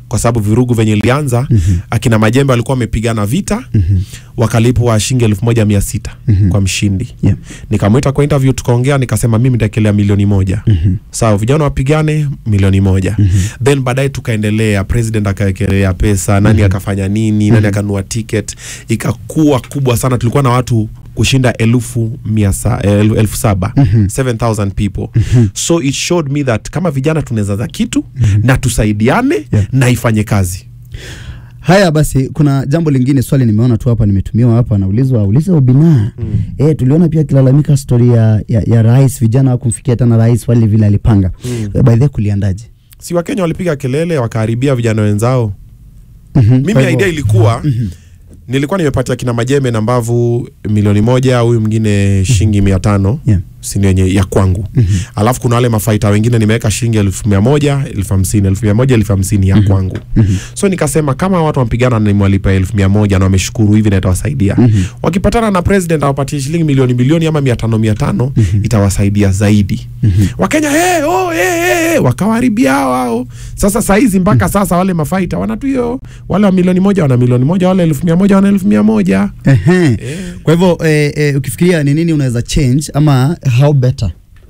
kwa sababu virugu venye ilianza Mhm. akina Majembe walikuwa wamepigana vita Mhm. wakalipwa shilingi elfu moja mia sita Mhm. kwa mshindi Yeah. nikamwita kwa interview tukaongea nikasema mimi nitaekelea milioni moja Mhm. sawa vijana wapigane milioni moja Mhm. then baadaye tukaendelea president akaekelea pesa nani akafanya nini nani akanunua ticket ikakuwa kubwa sana tulikuwa na watu kushinda elfu mia sa, el, elfu saba Mhm. 7000 people so it showed me that kama vijana tunaweza za kitu na tusaidiane Yeah. na ifanye kazi Haya basi, kuna jambo lingine, swali nimeona tu hapa, nimetumiwa hapa, naulizwa uliza Obina. Mm. Eh, tuliona pia akilalamika stori ya, ya, ya rais, vijana hawakumfikia tena rais wale vile alipanga. Mm. Eh, By the way, kuliandaje? si wakenya walipiga kelele wakaharibia vijana wenzao Mhm, mimi kwa hivyo- idea ilikuwa Mhm. nilikuwa nimepatia kina majembe na mbavu milioni moja huyu mwingine shilingi mia tano Yeah. sini yenye ya kwangu Mhm. alafu kuna wale mafaita wengine nimeweka shilingi elfu mia moja elfu hamsini elfu mia moja elfu hamsini ya kwangu Mhm. so nikasema kama watu wampigana na nimwalipa elfu mia moja na wameshukuru hivi na itawasaidia Mhm. wakipatana na president awapatie shilingi milioni milioni ama mia tano mia tano itawasaidia zaidi Mhm. wakenya hey, oh, hey, hey, hey, wakawaharibia hao hao sasa sahizi mpaka sasa wale mafaita wanatu hiyo wale wa milioni moja wana milioni moja wale elfu mia moja wana elfu mia moja Ehe. Eh. Kwa hivyo eh, eh, ukifikiria ni nini unaweza change ama how better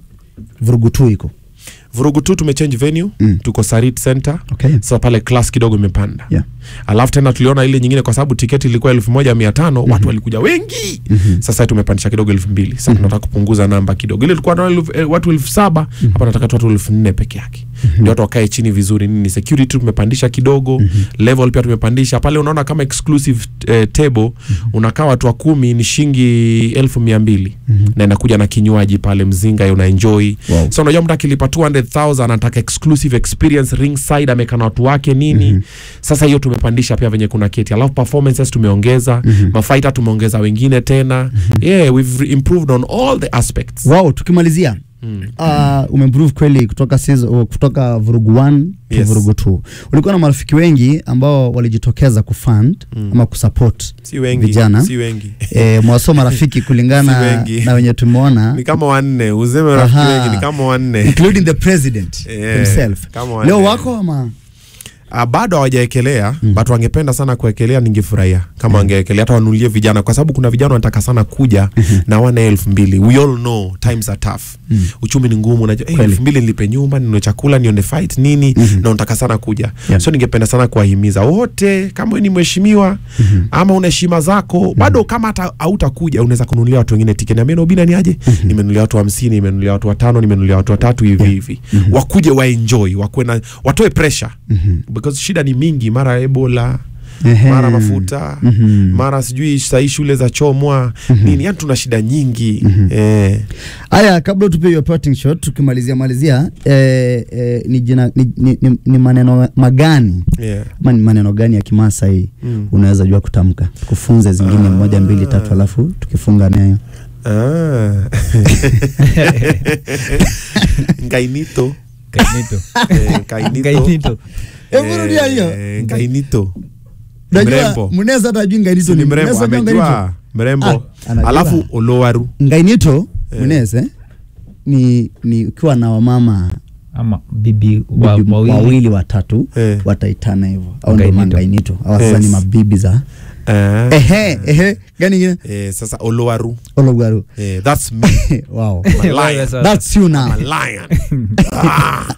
vurugu tu iko vurugu tu tumechange venue Mm. tuko sarit center okay. sasa pale class kidogo imepanda Yeah. alafu tena tuliona ile nyingine kwa sababu tiketi ilikuwa elfu moja mia tano watu walikuja wengi Mhm. sasa tumepandisha kidogo elfu mbili sasa tunataka kupunguza namba kidogo ile tulikuwa na elfu- eh, watu elfu saba hapa nataka tu watu elfu nne peke yake ndio watu wakae chini vizuri nini security tumepandisha kidogo level pia tumepandisha pale unaona kama exclusive eh, table unakaa watu wa kumi ni shilingi elfu mia mbili na inakuja na kinywaji pale mzinga una enjoy Wow. so unajua mtu akilipa 200000 anataka exclusive experience ringside amekaa na watu wake nini sasa hiyo tumepandisha pia venye kuna keti alafu performances tumeongeza mafaita tumeongeza wengine tena yeah we've improved on all the aspects Wow, tukimalizia Mm. uh, umeimprove kweli kutoka season, kutoka vurugu 1 to Yes. vurugu 2 ulikuwa na marafiki wengi ambao walijitokeza kufund Mm. ama kusupport si wengi Vijana. si wengi e, mwaso marafiki Si kulingana wengi. na wenye tumeona ni kama wanne useme rafiki Aha. wengi ni kama wanne including the president Yeah, himself kama wanne. leo wako ama Uh, bado hawajaekelea mm. but wangependa sana kuekelea ningefurahia kama wangeekelea hata wanulie vijana kwa sababu kuna vijana wanataka sana kuja na wana elfu mbili we all know times are tough Mm. uchumi ni ngumu unajua hey, Kweli. elfu mbili nilipe nyumba ninunue chakula nione fight nini Mhm. na unataka sana kuja Yeah. so ningependa sana kuwahimiza wote kama wewe ni mheshimiwa ama una heshima zako bado kama hata hautakuja unaweza kununulia watu wengine tiketi niambia Obina ni aje nimenunulia watu hamsini nimenunulia watu watano nimenunulia watu watatu hivi hivi wakuje waenjoy wakuwe na watoe pressure because shida ni mingi mara ebola Ehe. mara mafuta Mhm. mara sijui sahii shule za chomwa nini yani tuna shida nyingi eh. Haya, kabla tupie your parting shot, tukimalizia malizia eh, eh, ni, jina, ni, ni, ni, ni maneno magani yeah. ama ni maneno gani ya Kimasai Mm. unaweza jua kutamka, kufunze zingine Ah. moja mbili tatu, alafu tukifunga nayo Ah. ngainito Kainito. eh, ngainito Kainito. Hebu rudia hiyo. Eh, ngainito Najua mrembo. Muneza hata ajui ngainito ni ni mrembo Muneza ajua amejua ngainito. mrembo Ah, anajua. alafu olowaru Ngainito Eh. Muneza eh, ni ni ukiwa na wamama ama bibi wa, bibi wawili wawili watatu Eh. wataitana hivyo au ndo Ngainito. mangainito au sasa Yes. ni mabibi za Ah. ehe ehe gani ingine eh, sasa olowaru ologwaru eh, that's me wow I'm a lion. Sasa- that's you now I'm a lion ah.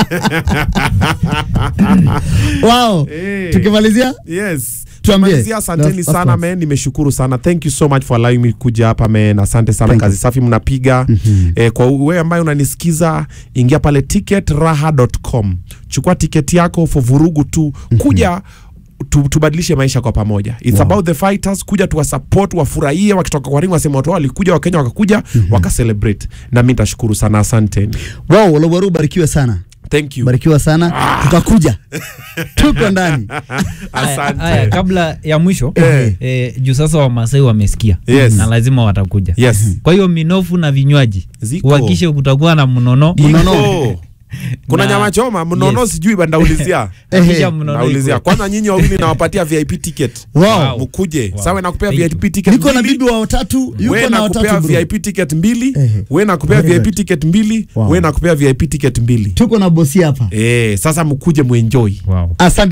wow Eh. tukimalizia yes Tuambie. Tumalizia, asanteni Last- sana last men nimeshukuru sana thank you so much for allowing me kuja hapa men asante sana Thank kazi you. safi mnapiga Mhm. eh, kwa wewe ambaye unanisikiza ingia pale ticketraha.com chukua tiketi yako for vurugu tu kuja tu, tubadilishe maisha kwa pamoja it's Wow. about the fighters kuja tuwasupport wafurahie wakitoka kwa ring wasema watu wao walikuja wakenya wakakuja wakacelebrate na mi nitashukuru sana asanteni wow ologwaru barikiwe sana thank you barikiwa sana tutakuja tuko ndani Aya, aya, asante kabla ya mwisho Eh. eh, juu sasa wamasai wamesikia Yes. na lazima watakuja yes kwa hiyo minofu na vinywaji Ziko. uhakishe kutakuwa na mnono Mnono. Iko. kuna Na- nyama choma mnono Yes. sijui bandaulizia Hakisha Ehe. mnono naulizia ikuwe. kwanza nyinyi wawili nawapatia vip ticket wow. Wow. mkuje Wow. sawa nakupea Thank vip ticket niko na mbili. bibi wa watatu yuko we na nakupea watatu bro. vip ticket mbili Ehe. we nakupea Very vip good. ticket mbili Wow. we nakupea vip ticket mbili tuko na bosi hapa eh sasa mkuje muenjoy wow. asante